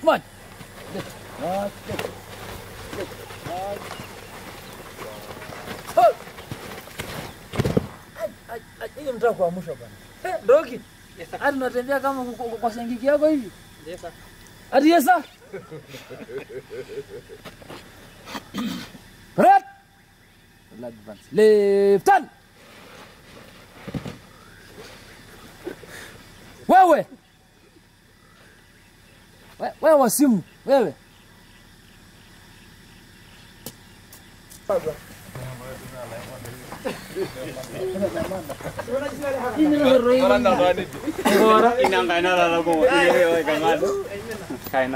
quick march. Get, march, get, get, march. Halt. Ai, ai, ai, hiyo mtaka kuamsha bwana. Eh, Roki. Hadi unatembea kama kwa- kwa- kwa sengiki yako hivi. Hadi yesa. Right. Advance. Left turn. Wewe. We- Wewe wasimu, wewe. Inangkaina lalago. Ini oi kangan. Kaina.